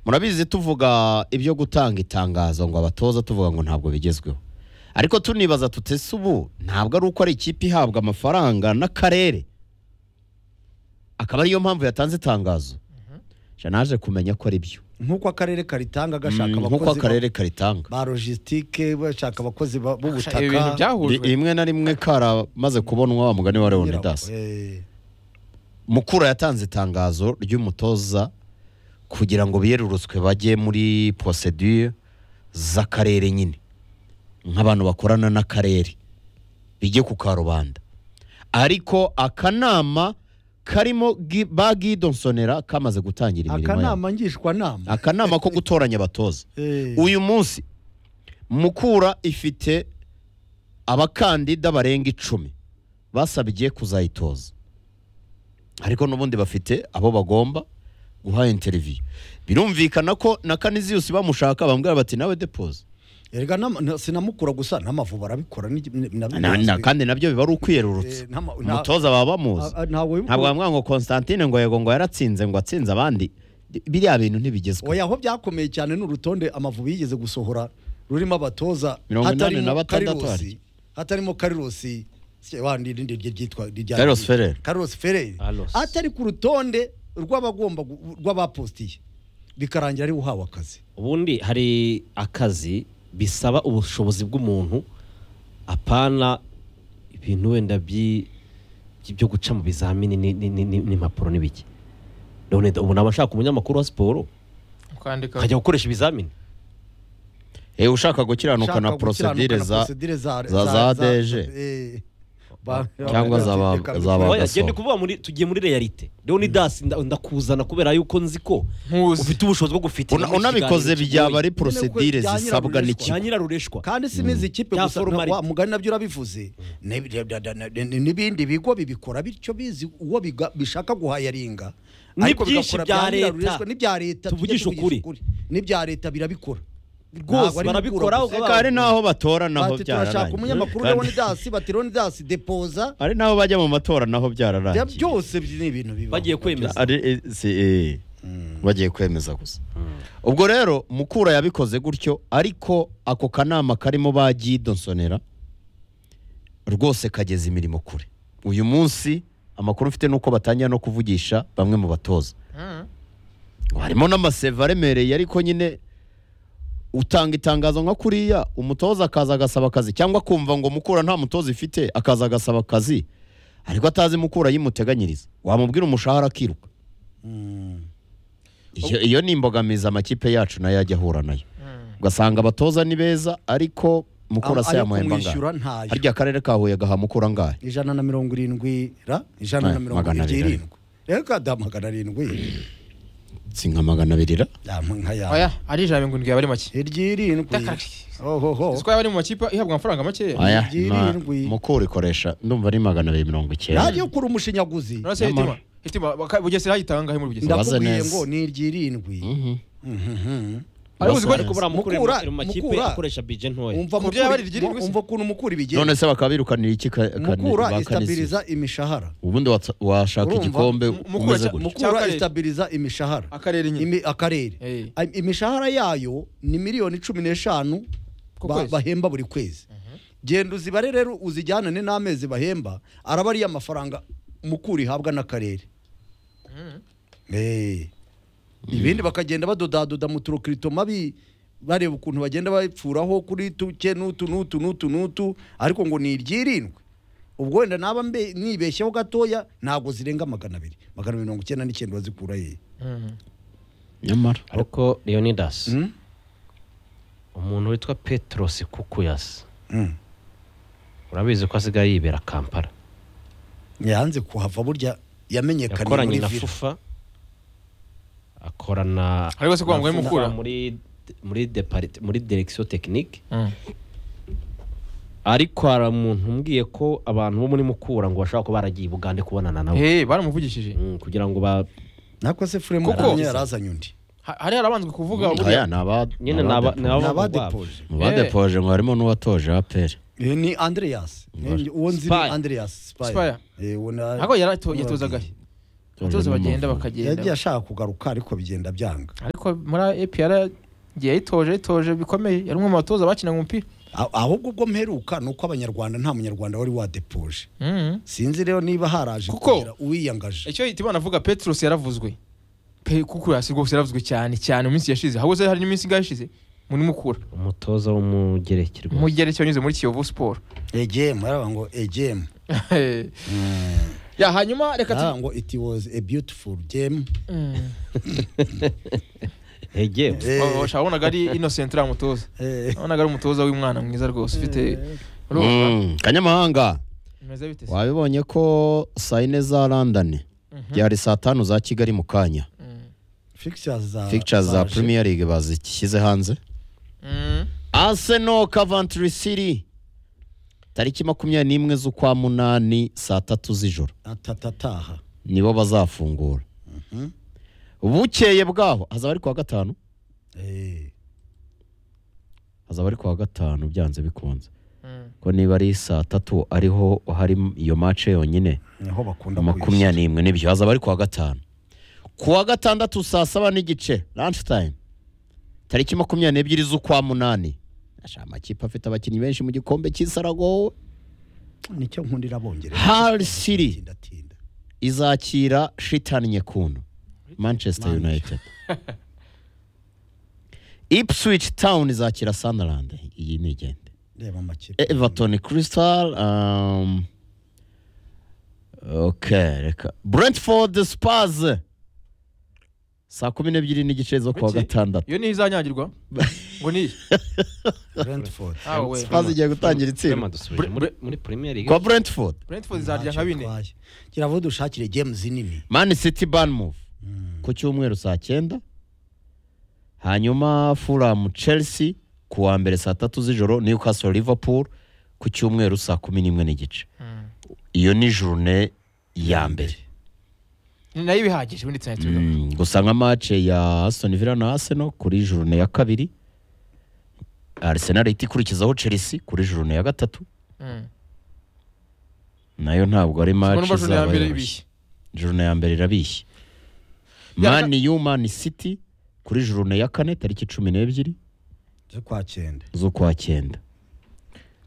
murabizi tuvuga ibyo gutanga itangazo ngo abatoza tuvuga ngo ntabwo bigezweho ariko tunibaza tutese ubu ntabwo ari uko ari ikipe ihabwa amafaranga n'akarere akaba ariyo mpamvu yatanze itangazo naje kumenya ko ari byo nk'uko akarere karitanga gashaka Mm, nk'uko abakozi akarere karitanga ba logistike bashaka abakozi ba- Ibi bintu b'ubutaka Ri- byahujwe rimwe na rimwe karamaze kubonwa wa mugani wa Kugira ngo- leonidas eh, mukura yatanze itangazo ry'umutoza kugira ngo biyerurutswe bajye muri procedure z'akarere nyine nk'abantu bakorana n'akarere bijye ku karubanda ariko akanama karimo Gi- ba gidonsonera kamaze gutangira imirimo yabo akanama ngishwanama akanama ko gutoranya abatoza Eh, uyu munsi mukura ifite abakandida barenga icumi basabye kuzayitoza ariko n'ubundi bafite abo bagomba guha interiviyu birumvikana ko na kaniziyusi bamushaka bamubwira bati nawe depoza erega nama- na- sinamukura gusa n'amavubu arabikora ni- ni- nabyo Na- na- bizwi. kandi nabyo biba ari Eh, ukwiyerurutsa ntama- nta- umutoza baba bamuzi a- a- ntabwo ntabwo biba- bamwira ngo constantine ngo yego ngo yaratsinze ngo atsinze abandi biriya bintu ntibigezweho oya aho byakomeye cyane ni urutonde amavubi yigeze gusohora rurimo abatoza Mirongo inani hatarimo na batandatu Carlos- harya. hatarimo karirosi wandi rindi rye ryitwa rijya- Carlos Ferrer. Carlos Ferrer Carlos. atari ku rutonde rw'abagomba gu- rw'abapostiye bikarangira ari uhawe akazi ubundi hari akazi bisaba ubushobozi bw'umuntu apana ibintu wenda byi- byo guca mu bizamini ni- ni- ni- ni- n'impapuro n'ibiki none ubu naba nshaka umunyamakuru wa siporo kwandika akajya gukoresha ibizamini Eh, ushaka gukiranuka na Ushaka gukiranuka prosedire na za procedure za za- za DG. eh, ba- Cyangwa za ba- reka- za ba- Oya, Bagasoma. njye ndi kuvuga muri tugiye muri realite leonidas nda- ndakuzana kubera yuko nzi ko nkuzi ufite ubushobozi bwo gufitira Una- unabikoze byaba ari prosedire Nyine ko zisabwa byanyirabujijwe. n'ikigo cya nyirarureshwa kandi si n'izi kipe Bya gusa formalite. wa mugani nabyo urabivuze N'ib- da- da- da- da- n'ibindi bigo bibikora bityo bizi uwo biga- bishaka guhayaringa Ni Ariko byinshi bigakora bya byanyira leta. rureshwa, n'ibya leta tujye Tuvugishe tuvugisha ukuri. n'ibya leta birabikora rwose Ntabwo ari barabikora gukura Eka hari n'aho batora naho bati turashaka byararangiye umunyamakuru Kandi- leonidasi bati leonidasi depoza hari n'aho bajya mu matora naho bya byararangiye byose ni ibintu bibaho. Bagiye kwemeza. Ari- eh, si, eh, bagiye kwemeza gusa ubwo rero mukura yabikoze gutyo ariko ako kanama karimo ba gidonsonera rwose kageza imirimo kure uyu munsi amakuru mfite ni uko batangira no kuvugisha bamwe mu batoza harimo n'amaseva aremereye ariko nyine utanga itangazo nka kuriya umutoza akaza agasaba akazi cyangwa kumva ngo mukura nta mutoza ifite akaza agasaba akazi ariko atazi mukura yimuteganyiriza wamubwira umushahara akiruka iyo, iyo ni imbogamizi amakipe yacu nayo ajya ahura nayo ugasanga abatoza ni beza ariko mukura se Ayo yamuhemba kumwishyura angahe ntayo. harya akarere ka huye gaha mukura angahe ijana na mirongo irindwi ra ijana na Eh, mirongo magana irindwi abiri. irindwi reka da magana arindwi si nka magana abiri ra Ya, nka oya ya ari ijana na mirongo irindwi yaba ari make iryirindwi Dakari. ohoho isi ko yaba ari mu makipe ihabwa amafaranga makeya aya ebyiri, ma- irindwi. mukura ikoresha ndumva ari magana abiri mirongo icyenda radiyo kuri umushinyaguzi urase Nyamara. hitima hitima baka- bugesera hayitanga ngahe muri bugesera Ndabaze ndakubwiye neza. ngo ni iryirindwi Mhm. ariko uzi Ndabaze ko ariko neza. Mukura- baramukura mu makipe Mukura- akoresha bije ntoya umva Uburyo yaba ari mukuri- iryirindwi mu- se? umva ukuntu mukura none ibigenza se bakaba birukanira iki ka- kane- mukura ba kane se? isitabiriza imishahara ubundi watsa- washaka Urumva? igikombe M- Mukura umeze cya- gutya Mukura mukura akarere. isitabiriza imishahara akarere nyine Imi- akarere Eh. Ay- imishahara yayo ni miliyoni cumi n'eshanu Ku ba- kwezi. bahemba buri kwezi genda uzibare rero uzijyanane n'amezi bahemba araba ariyo amafaranga mukura ihabwa n'akarere Eh. ibindi bakagenda badodadoda mu turokiritoma bi bareba ukuntu bagenda bapfuraho kuri tuke n'utu n'utu n'utu n'utu ariko ngo ni iryirindwi ubwo wenda naba mbe- nibeshyeho gatoya ntabwo zirenga magana abiri magana abiri mirongo icyenda n'icyenda bazikura hehe Mhm. nyamara ariko leonidas Mm? umuntu witwa petros kukuyasi Mm. urabizi ko asigaye yibera kampala yanze kuhava burya yamenyekanye yakoranye muri na vila fufa akorana Ariko se ko na wambaye FUFA mukura? muri muri deparite muri direction technique Mhm. ariko hari umuntu umbwiye ko abantu bo muri mukura ngo bashobora kuba baragiye i bugande kubonana nabo Eh, baramuvugishije Mm, kugira ngo ba nako se fure Kuko- mukunye yarazanye undi Ha- hari harabanzwe kuvuga aya buriya ni aba nyine ni aba naba depo- ni naba abadepoje mu badepoje ngo harimo n'uwatoje aperi Eh, ni andreas Ngore. Eh, uwo nzi ni Spire. andreas Spire. Spire. Eh, uwo na- ntabwo yari ato- yatozaga he abaturage bagenda yagiye bakagenda ashaka kugaruka ariko bigenda byanga ariko muri APR yagiye yitoje yitoje bikomeye yari umwe mu batoza bakinaga umupira A- ahubwo ubwo mperuka ni uko abanyarwanda nta munyarwanda wari wadepoje Mhm. sinzi rero niba haraje Kuko- kugira uwiyangaje icyo Hitibana avuga Petros yaravuzwe Pe- kuko hasi rwose yaravuzwe cyane cyane mu minsi yashize ahubwo hari n'iminsi ingahe ishize muri mukura umutoza w'umugereki rwose mugereke wanyuze muri Kiyovu Sport egm araba ngo egm ya hanyuma reka tu araba ngo it was a beautiful game Mm. Egewe. Wa- wa- shaka wabonaga ari Innocent uriya mutoza Eh, wabonaga ari umutoza w'umwana mwiza rwose ufite urumva Mm, kanyamahanga bimeze bite se wabibonye ko saa yine za london byari saa tanu za kigali mu kanya Mm. fixtures za pictures za zaje. premier league bazishyize hanze Mm. arsenal coventry city tariki makumyabiri n'imwe z'ukwa munani saa tatu z'ijoro atatataha nibo bazafungura bukeye bwaho hazaba ari kuwa gatanu Eh, hazaba ari kuwa gatanu byanze bikunze Mm. ko niba ari saa tatu ariho hari iyo mace yonyine niho bakunda makumyabiri n'imwe nibyo hazaba ari kuwa gatanu kuwa gatandatu saa saba n'igice lunch time tariki makumyabiri n'ebyiri z'ukwa munani Ashaka amakipe afite abakinnyi benshi mu gikombe cy'isarago kwiyishyura. nicyo nkundira abongereza Hull City. Tindatinda. izakira shitani nyekundu manchester Man- united ipswich town izakira sunderland iyi ni igende reba amakipe everton crystal um, okay reka brentford spurs saa kumi n'ebyiri n'igice zo kuwa Bukeye. gatandatu iyo niyo izanyagirwa ngo ni iyi brentford Ah, we. Spurs igiye gutangira Rema itsinda dusubije muri muri premier league kwa brentford Brentford izarya nka bine kiravuga dushakire game zinini man city bournemouth ku cyumweru saa cyenda hanyuma fulham chelsea ku wa mbere saa tatu z'ijoro newcastle liverpool ku cyumweru saa kumi n'imwe n'igice Mm. iyo ni jurune ya mbere Ni nayo ibihagije ubundi tuzajya tubigaruka. Mm, gusa nka mace ya Aston Villa na Arsenal kuri jurune ya kabiri Arsenal ihita ikurikizaho Chelsea kuri jurune ya gatatu Mm. nayo ntabwo ari Ubwo mace numva juru ya mbere izaba ibishye jurune ya mbere irabishye Ya, Man U Man City kuri jurune ya kane tariki cumi n'ebyiri z'ukwa cyenda z'ukwa cyenda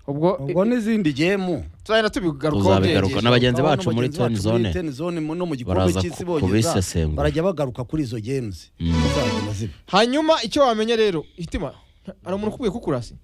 ubwo ubwo n'izindi gemu tuzagenda tubigarukaho tuzabigaruka byegeje na bagenzi Urabona bacu muri bagenzi toni bacu muri zone ten zone mu- no mu gikombe baraza cy'isi ku- bogeza kubisesengura barajya bagaruka kuri izo games zizagenda ziba hanyuma icyo wamenya rero hitima hari umuntu ukubwiye kukurasi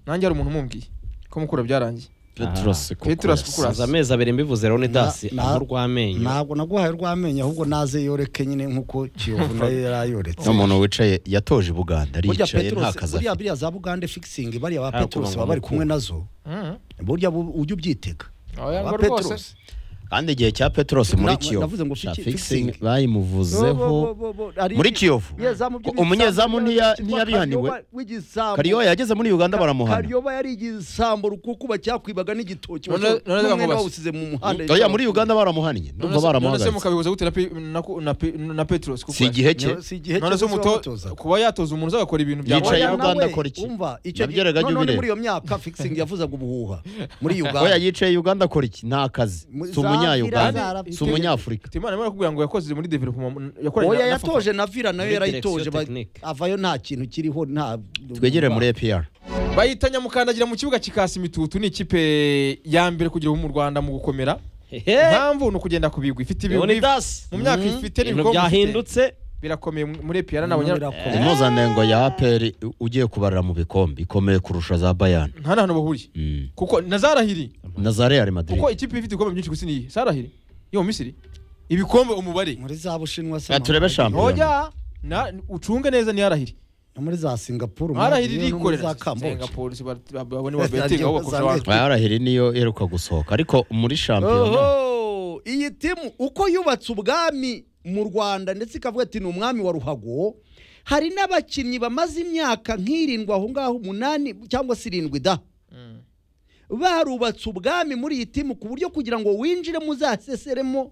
nanjye hari umuntu umubwiye ko mukura byarangiye Petros Petros Kukuras. Kukuras. maze amezi abiri mbivuze rero ni dasi Na- aho na- urw'amenyo ntabwo naguhaye urw'amenyo ahubwo naze yoreke nyine nk'uko kiyovu nayo yari ayoretse ni umuntu wicaye yatoje Buganda burya aricaye nta Petros kazi buriya afite buriya za bugande fixing bariya ba Ah, Petros kuba baba bari ngo kumwe nazo Mhm. burya bu- ujya ubyitega Oya, Ba ngo Petros rwose kandi igihe cya Petros Na- muri na- Kiyovu navuze ngo fiki- cya fixing. fixing bayimuvuzeho muri Kiyovu umunyezamu ntiya- ntiyabihaniwe Kariyo yageze muri Uganda baramuhana karyoba yari igisambo rukukuba cyakwibaga n'igitoki None- Washo- none n'umwenda bamubase. bawusize mu muhanda oya muri Uganda baramuhannye ndumva none se baramuhagaritse mukabihuza gute na Pe- na ku- na Pe- na petros si igihe cye Nyo- si igihe none cyo se umuto gutoza. kuba yatoza umuntu uzagakora ibintu bya Yicaye Oya, Oya, Uganda nawe, akora iki? umva icyo gihe Nabyeraga jya none ubireba. muri iyo myaka fixing yavuzaga ubuhuha muri oya Uganda yicaye Uganda akora iki nta kazi Mu- si umunya za Uganda Villa si umunyafurika Hitimana arimo arakubwira ngo yakoze muri development yakoranye oya na- na Fafa. yatoje na vira nayo Muri yarayitoje direction ba- technique. avayo nta kintu kiriho nta twegere muri APR bahita nyamukandagira mu kibuga kikasi imitutu ni ikipe ya mbere kugira ubu mu rwanda mu gukomera hehe impamvu ni ukugenda ku bigwi ifite Leoni ibigwi Das mu myaka ifite ibintu n'ibikombe ifite. byahindutse birakomeye muri epiyara Nabonye n'abanya impuzandengo ya APR ugiye kubarira mu bikombe ikomeye kurusha za Bayern nta na hantu bahuriye Mm. kuko na zarahiri na za Real Madrid kuko ikipe ifite ibikombe byinshi gusa niyi zarahiri yo mu misiri ibikombe umubare muri za bushinwa se Ya, turebe shampiyona. oya na ucunge neza niyarahiri no muri za singapuru arahiri muri- no muri rikorera za kamboje polisi babone wa betingi aho bakosha abantu bayarahiri niyo iheruka gusohoka ariko muri shampiyona oho iyi timu uko yubatse ubwami mu rwanda ndetse ikavuga ati ni umwami wa ruhago hari n'abakinnyi bamaze imyaka nk'irindwi aho ngaho umunani cyangwa se irindwi da barubatse ubwami muri iyi timu ku buryo kugira ngo winjiremo uzaseseremo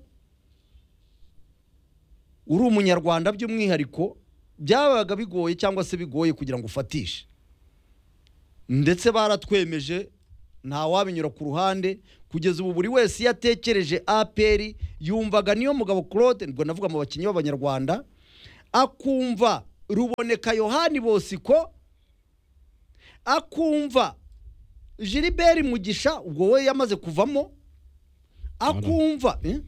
uri umunyarwanda by'umwihariko byabaga bigoye cyangwa se bigoye kugira ngo ufatishe ndetse baratwemeje nta wabinyura ku ruhande kugeza ubu buri wese iyo atekereje apr yumvaga niyo mugabo claude ubwo navuga mu bakinnyi b'abanyarwanda akumva ruboneka yohani bosiko akumva gilbert mugisha ubwo we yamaze kuvamo akumva eh?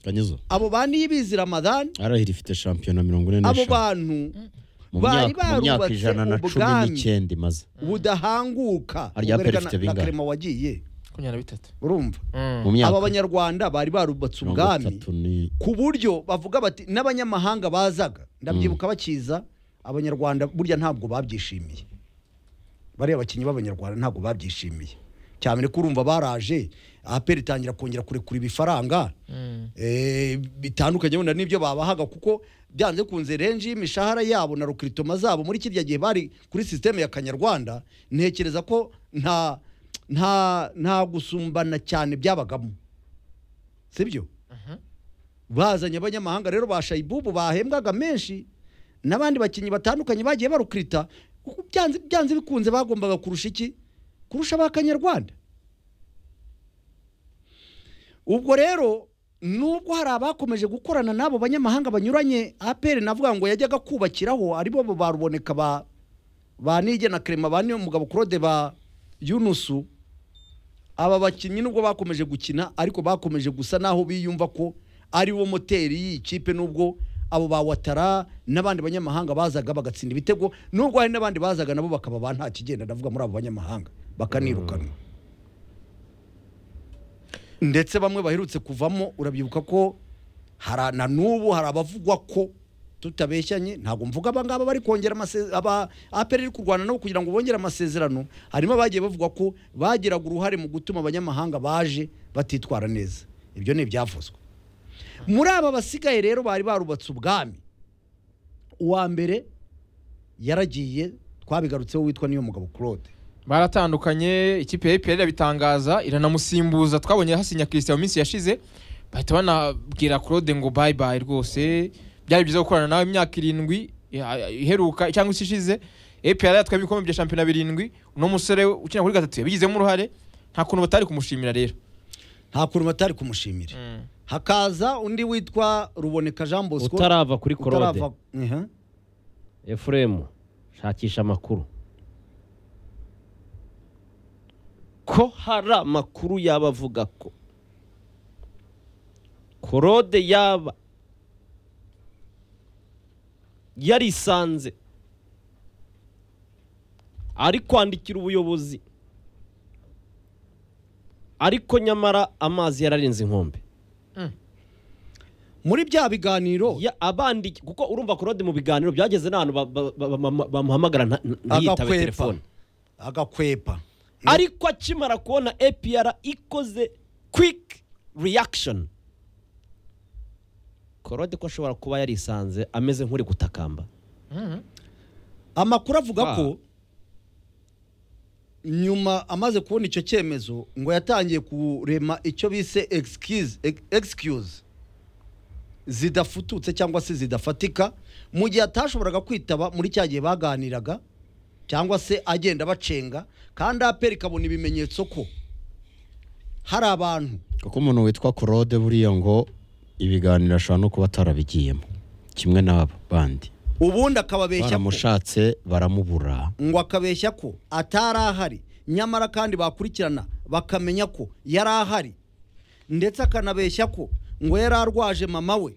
kanyizo abo ba niyibizi ramadani arahira ifite shampiyona mirongo ine abo n'eshanu bantu mu bari myaka- mu myaka barubatse ijana na cumi ubwami. n'icyenda imaze budahanguka Harya ubwo reka Aperi ifite na- na bingahe? karema wagiye makumyabiri na bitatu urumva mu Mm. myaka aba banyarwanda bari barubatse mirongo ubwami itatu ni- ku buryo bavuga bati n'abanyamahanga bazaga ndabyibuka bakiza abanyarwanda burya ntabwo babyishimiye bariya bakinnyi b'abanyarwanda ntabwo babyishimiye cyane ko urumva baraje aperi itangira kongera kurekura ibifaranga Mm. eh, bitandukanye wenda n'ibyo babahaga kuko byanze kunze renji y'imishahara yabo na rukiritoma zabo muri kirya gihe bari kuri sisiteme ya kanyarwanda ntekereza ko nta nta nta gusumbana cyane byabagamo sibyo bazanye abanyamahanga rero ba shayibubu bahembwaga menshi n'abandi bakinnyi batandukanye bagiye barukirita kuko byanze byanze bikunze bagombaga kurusha iki kurusha abakanyarwanda ubwo rero nubwo hari abakomeje gukorana n'abo banyamahanga banyuranye apr navuga ngo yajyaga kubakiraho aribo bo baruboneka ba ba nige na kerema ba niyo mugabo claude ba yunusu aba bakinnyi nubwo bakomeje gukina ariko bakomeje gusa naho biyumva ko ari wo moteri y'iyi kipe nubwo abo ba watara n'abandi banyamahanga bazaga bagatsinda ibitego nubwo hari n'abandi bazaga nabo bakaba ba nta kigenda ndavuga muri abo banyamahanga bakanirukanwa ndetse bamwe baherutse kuvamo urabyibuka ko hari na n'ubu hari abavugwa ko tutabeshyanye ntabwo mvuga aba ngaba bari kongera amasezerano aba aperi iri kurwana nabo kugira ngo bongere amasezerano harimo abagiye bavuga ko bagiraga uruhare mu gutuma abanyamahanga baje batitwara neza ibyo ni ibyavuzwe muri aba basigaye rero bari barubatse ubwami uwa mbere yaragiye twabigarutseho witwa niyo mugabo claude baratandukanye ikipe ya APR irabitangaza iranamusimbuza twabonye hasinya Christian mu minsi yashize bahita banabwira Claude ngo bye bye rwose byari byiza gukorana nawe imyaka irindwi ya- iheruka cyangwa isi ishize APR yatwaye ibikombe bya shampiyona birindwi uno musore ukina kuri gatatu yabigizemo uruhare nta kuntu batari kumushimira rero nta kuntu batari kumushimira hakaza undi witwa ruboneka jean bosco utarava kuri korode utarava Aha. efuremu shakisha amakuru ko hari amakuru yaba avuga ko korode yaba yarisanze ari kwandikira ubuyobozi ariko nyamara amazi yararenze inkombe muri bya biganiro Ya- abandi kuko urumva korode mu biganiro byageze n'ahantu ba- ba- ba- ba- ba- bamuhamagara nta- nta- ntiyitabe agakwepa telefone agakwepa ariko akimara kubona APR ikoze quick reaction korode ko ashobora kuba yarisanze ameze nk'uri gutakamba amakuru avuga Ah. ko nyuma amaze kubona icyo cyemezo ngo yatangiye kurema icyo bise excuse ex- excuse zidafututse cyangwa se zidafatika mu gihe atashoboraga kwitaba muri cya gihe baganiraga cyangwa se agenda bacenga kandi aperi ikabona ibimenyetso ko hari abantu kuko umuntu witwa claude buriya ngo ibiganiro ashobora no kuba atarabigiyemo kimwe n'aba bandi ubundi akababeshya ko baramushatse baramubura ngo akabeshya ko atari ahari nyamara kandi bakurikirana bakamenya ko yari ahari ndetse akanabeshya ko ngo yari arwaje mama we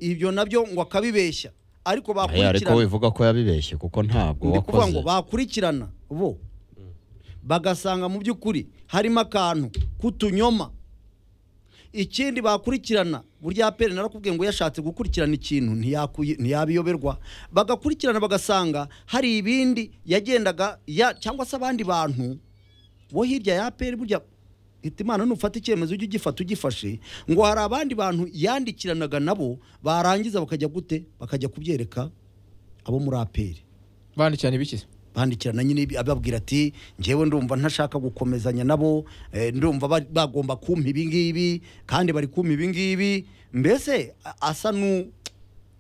ibyo nabyo ngo akabibeshya ariko Ahe, ariko bakurikirana wivuga ko yabibeshye kuko ntabwo ndi kuvuga ngo wakoze bakurikirana bo bagasanga mu by'ukuri harimo akantu k'utunyoma ikindi bakurikirana burya pere narakubwiye ngo yashatse gukurikirana ikintu ntiyakuye- ntiyabiyoberwa bagakurikirana bagasanga hari ibindi yagendaga ya cyangwa se abandi bantu bo hirya ya pere burya hita imana nufata icyemezo ujye ugifata ugifashe ngo hari abandi bantu yandikiranaga nabo barangiza bakajya gute bakajya kubyereka abo muri aperi bandikirana ibikize bandikirana nyine ibi- ababwira ati njyewe ndumva ntashaka gukomezanya nabo eh, ndumva ba- bagomba kumpa ibi ngibi kandi bari kumpa ibi ngibi mbese a- asa nu-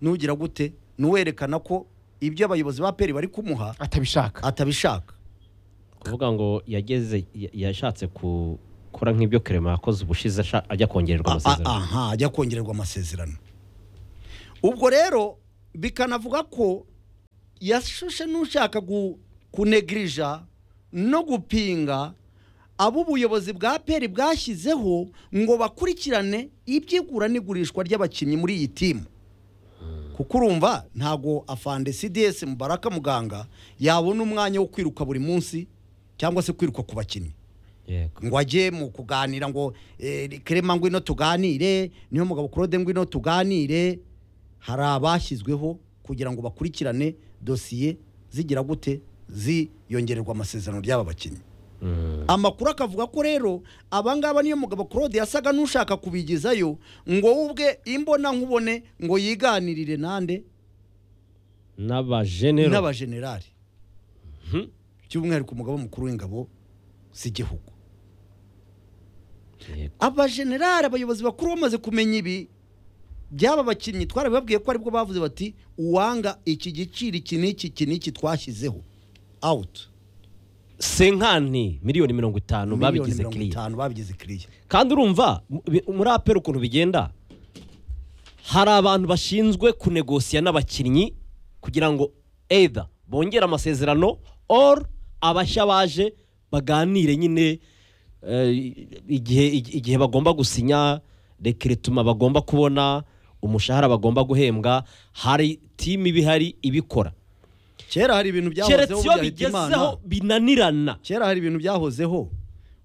nugira gute n'uwerekana ko ibyo abayobozi ba peri bari kumuha atabishaka atabishaka kuvuga ngo yageze ya- yashatse ku- gukora nk'ibyo kerema yakoze ubushize asha- ajya kongererwa amasezerano aha ajya kongererwa amasezerano ubwo rero bikanavuga ko yashushe n'ushaka gu- kunegirija no gupinga abo ubuyobozi bwa peri bwashyizeho ngo bakurikirane iby'igura n'igurishwa ry'abakinnyi muri iyi timu kuko urumva ntabwo afande cds mubaraka muganga yabona umwanya wo kwiruka buri munsi cyangwa se kwiruka ku bakinnyi yego ngo ajye mu kuganira ngo eh, kerema ngwino tuganire niyo mugabo claude ngwino tuganire hari abashyizweho kugira ngo bakurikirane dosiye zigira gute ziyongererwa amasezerano ry'aba bakinnyi Mm. amakuru akavuga ko rero abangaba niyo mugabo claude yasaga n'ushaka kubigezayo ngo we ubwe imbona nkubone ngo yiganirire nande n'abajenero n'abajenerali by'umwihariko umugabo mukuru w'ingabo z'igihugu Yego. abajenerali abayobozi bakuru bamaze kumenya ibi byaba bakinnyi twarabibabwiye ko aribwo bavuze bati uwanga iki giciro iki n'iki iki n'iki twashyizeho awuti senkani miliyoni mirongo itanu babigize mirongo kiriya itanu babigize kiriya kandi urumva mu- bi- muri apera ukuntu bigenda hari abantu bashinzwe kunegosiya n'abakinnyi kugira ngo either bongere amasezerano or abashya baje baganire nyine eh, igihe igihe bagomba gusinya rekerituma bagomba kubona umushahara bagomba guhembwa hari timu iba ihari ibikora kera hari ibintu keretse byahozeho bya iyo Hitimana. bigezeho binanirana kera hari ibintu byahozeho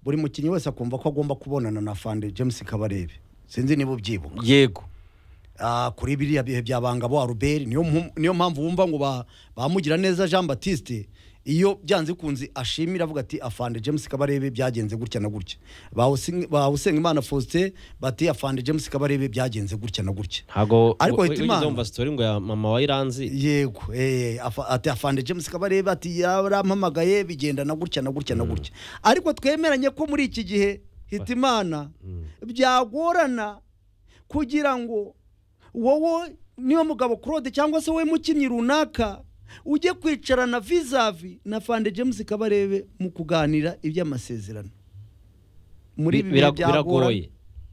buri mukinnyi wese akumva ko agomba kubonana na fande james kabarebe sinzi niba ubyibuka yego Ah, kuri biriya bihe bya bangabo aruberi niyo mpu- niyo mpamvu wumva ngo ba- bamugira neza jean batiste iyo byanze kunzi ashimira avuga ati afande james kabarebe byagenze gutya na gutya Bawusi- bawusenga imana faustin bati afande james kabarebe byagenze gutya na gutya ntago Ariko we- Hitimana- wigeze wumva sitori ngo ya mama wa iranzi yego eh, afa- ati afande james kabarebe ati yarampamagaye bigenda na gutya na gutya na gutya ariko twemeranye ko muri iki gihe hitimana byagorana kugira ngo wowe niyo mugabo claude cyangwa se wowe mukinnyi runaka ujye kwicarana vizavi na fande james kabarebe mu kuganira iby'amasezerano muri Bi- ibi bihe bira- byagorana biragoye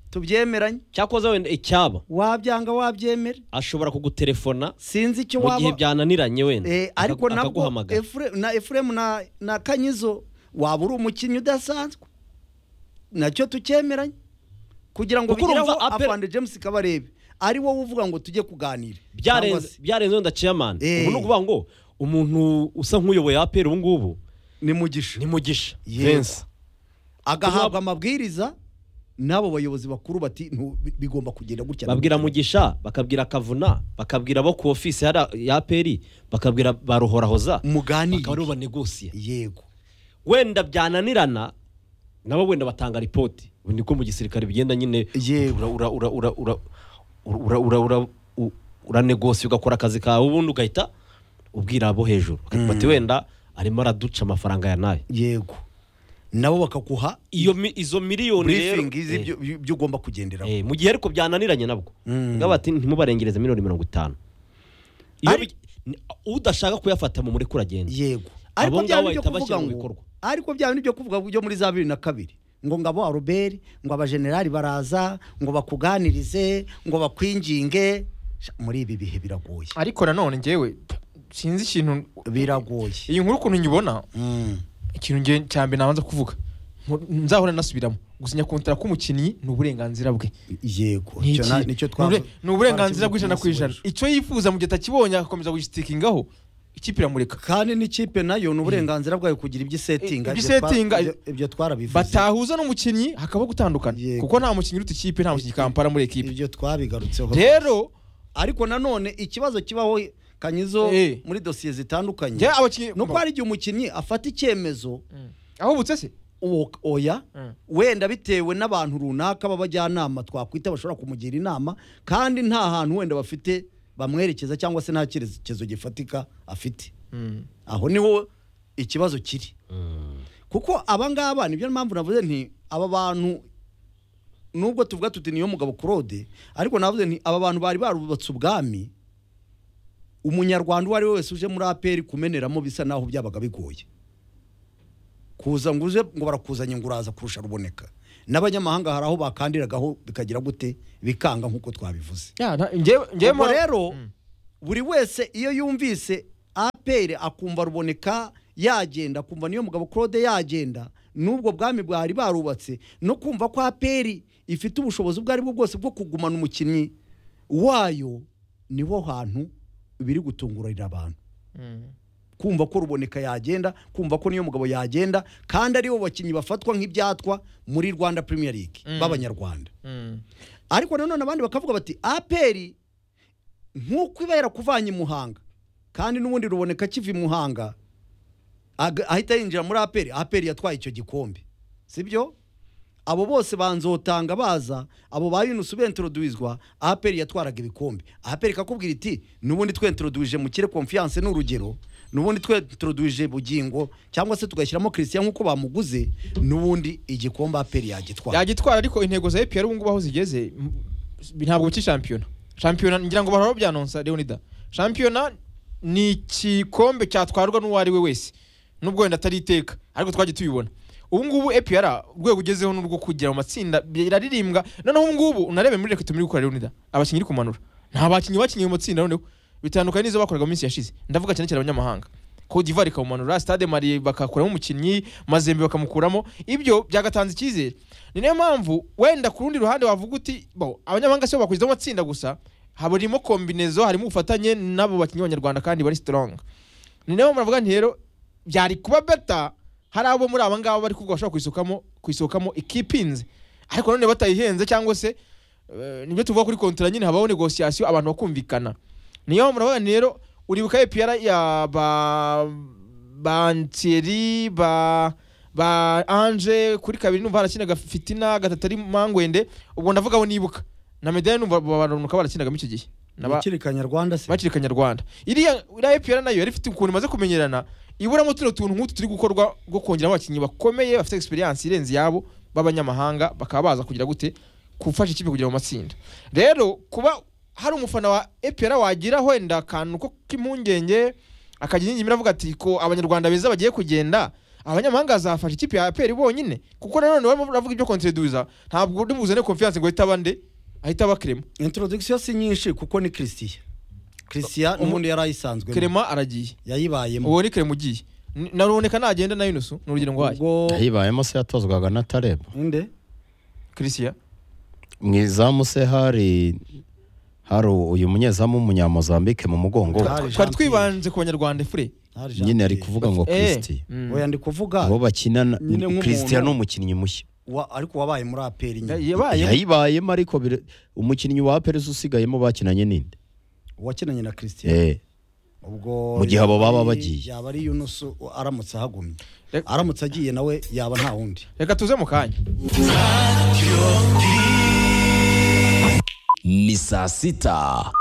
tubyemeranye cyakoze wenda icyaba wabyanga wabyemera ashobora kugutelefona sinzi icyo mu gihe waba byananiranye wenda Eh, aka- ariko nabwo akaguhamagara Efure- na efuremu na, na kanyizo waba uri umukinnyi udasanzwe nacyo tukemeranye kugira ngo Kuko bigereho urumva Apple- afande james kabarebe ari wowe uvuga ngo tujye kuganira Cyangwa byarenze se byarenze wenda chairman Eh. ubu ni ukuvuga ngo umuntu usa nk'uyoboye apera ubu ngubu ni mugisha ni mugisha Yego. Vincent. agahabwa amabwiriza n'abo bayobozi bakuru bati "Ntu- bi- bigomba kugenda gutya na babwira gutya." mugisha bakabwira kavuna bakabwira abo ku ofisi hari ya aperi bakabwira ba ruhorahoza muganire bakaba aribo banegosiye yego wenda byananirana nabo wenda batanga ripoti ubu niko mu gisirikare bigenda nyine Yego. ura ura ura ura ura ura ura ura u- uranegosi ugakora akazi kawe ubundi ugahita ubwira abo hejuru bakavuga ati wenda arimo araduca amafaranga ya nayo yego nabo bakaguha iyo mi- izo miliyoni rero briefing izi eh, byo- byo- byo ugomba kugenderaho eh, mu gihe ariko byananiranye nabwo ngaba ati ntimubarengereze miliyoni mirongo itanu Iyo Ari- bi- ni- udashaka kuyafata mu mureke uragenda yego Abo ariko ngabo byaba nibyo bahita kuvuga bashyira mu ngo bikorwa. ariko byaba nibyo kuvuga byo muri za bibiri na kabiri ngo ngabo aruberi ngo abajenerali baraza ngo bakuganirize ngo bakwinginge Sha, muri ibi bihe biragoye ariko nanone ngewe sinzi ikintu biragoye iyi nkuru ukuntu nyibona Mm. ikintu ngewe cya mbere nabanza kuvuga Nku- nzahora nasubiramo gusinya kontara k'umukinnyi ni uburenganzira bwe yego Ni icyo na- iki? nicyo Ni twavu- ubure- ni uburenganzira twarakivuze bw'ijana umunsi ku ijana w'ejo. icyo yifuza mu gihe atakibonye agakomeza kugitikingaho ikipe iramureka kandi n'ikipe nayo ni uburenganzira bwayo kugira ibyo isetinga Ibyo ibyo twa- isetinga- ibyo- ibyo twarabivuze batahuza n'umukinnyi hakabaho gutandukana Yego. kuko nta mukinnyi uruta ikipe nta mukinnyi kampara muri ekipe ibyo twabigarutseho rero ariko nanone ikibazo kibaho kanyizo Eh. muri dosiye zitandukanye njye abakinnyi nuko hari igihe umukinnyi afata icyemezo Mm. aho butse se uwo- oya Mm. wenda bitewe n'abantu runaka b'abajyanama twakwita bashobora kumugira inama kandi nta hantu wenda bafite bamwerekeza cyangwa se nta cyerekezo gifatika afite aho niho ikibazo kiri kuko abangaba nibyo mpamvu navuze nti aba bantu nubwo tuvuga tuti niyo mugabo claude ariko navuze nti aba bantu bari barubatse ubwami umunyarwanda uwo ari we wese uje muri aperi kumeneramo bisa naho byabaga bigoye kuza ngo uje ngo barakuzanye ngo uraza kurusha ruboneka n'abanyamahanga hari aho bakandiragaho bikagira gute bikanga nk'uko twabivuze Ya, nta- njyewe- njyewe ubwo mora- rero Mm. buri wese iyo yumvise apr akumva ruboneka yagenda akumva niyo mugabo claude yagenda n'ubwo bwami bwari barubatse no kumva ko apr ifite ubushobozi ubwo ari bwo bwose bwo kugumana umukinnyi wayo niho hantu biri gutungurira abantu Mm. kumva ko ruboneka yagenda kumva ko niyo mugabo yagenda kandi aribo bakinnyi bafatwa nk'ibyatwa muri rwanda premier league Mm. b'abanyarwanda Mm. ariko nanone abandi bakavuga bati aperi nk'uko iba yarakuvanye i muhanga kandi n'ubundi ruboneka akiva i muhanga aga- ahita yinjira muri aperi aperi yatwaye icyo gikombe sibyo abo bose banzotanga baza abo ba yunusu bentroduizwa aperi yatwaraga ibikombe aperi ikakubwira iti n'ubundi twentroduije mukire confiance ni urugero n'ubundi twentroduije bugingo cyangwa se tugashyiramo christian nk'uko bamuguze n'ubundi igikombe aperi yagitwara yagitwara ariko intego za EPR ubu ngubu aho zigeze m- ntabwo bici shampiyona shampiyona ngira ngo bahora babyanonsa Leonida shampiyona ni igikombe cyatwarwa n'uwo ari we wese nubwo wenda atari iteka ariko twagiye tubibona ubu ngubu EPR urwego ugezeho n'urwo kugira mu matsinda biraririmbwa noneho ubu ngubu unarebe muri reka tumiri gukora Leonida abakinnyi iri kumanura nta bakinnyi bakinnye mu matsinda noneho bitandukanye n'izo bakoraga mu minsi yashize ndavuga cyane cyane abanyamahanga Cote d'Ivoire ikamumanura Stade Mali bakakuramo umukinnyi Mazembe bakamukuramo ibyo byagatanze icyizere ni nayo mpamvu wenda ku rundi ruhande wavuga uti bo abanyamahanga si bo bakurikizamo amatsinda gusa harimo kombinezo harimo ubufatanye n'abo bakinnyi b'abanyarwanda kandi bari strong ni nayo muravuga nti rero byari kuba beta hari abo muri aba ngaba bari kuvuga bashobora kuyisukamo kuyisohokamo ikipinze ariko none batayihenze cyangwa se eh, nibyo tuvuga kuri kontra nyine habaho negosiyasiyo abantu bakumvikana niyo muravuga nti rero uribuka epiyara ya ba ba Thierry, ba ba ange kuri kabiri numva harakinaga fitina gatatu ari mangwende ubwo ndavuga abo nibuka na medaya numva baranuka barakinagamo icyo gihe Naba- Ntikirikanya Rwanda se bakiri kanyarwanda iriya iriya EPR nayo yari ifite ukuntu imaze kumenyerana iburamo tuno tuntu nk'utu turi gukorwa bwo kongera abakinnyi bakomeye bafite experience irenze yabo b'abanyamahanga bakaba baza kugira gute gufasha ikipe kugira mu matsinda rero kuba hari umufana wa EPR wagira wenda akantu ko k'impungenge akagira ingingimira avuga ati ko abanyarwanda beza bagiye kugenda abanyamahanga bazafasha ikipe ya APR bonyine kuko nanone barimo baravuga ibyo konseduza ntabwo uri buzane confiance ngo ahite abande ahita abakrema introduction si nyinshi kuko ni christian christian n'ubundi yari ayisanzwe krema aragiye yayibayemo uwo ni kare mugiye naruboneka nagenda na yunusu ni urugero ngwaye ubwo yayibayemo se yatozwaga na tareba inde christian mu izamu se hari hari uyu munyezamu w'umunyamozambike mu mugongo Hari twari Jean twibanze ku banyarwanda fure Hari Jean nyine ari Pierre. kuvuga ngo kristi Bafite- oya ndi kuvuga uwo bakinana nyine nk'umuntu- kristiya ni umukinnyi mushya wa- ariko wabaye muri aperi nyine yabaye yayibayemo ariko bire- umukinnyi wa perez usigayemo bakinanye ninde wakinanye na christian Eh, ubwo Mu gihe abo yaba baba ari- bagiye. yaba ari yunusu aramutse ahagumye Reka- aramutse agiye nawe yaba nta wundi reka tuze mu kanya ni saa sita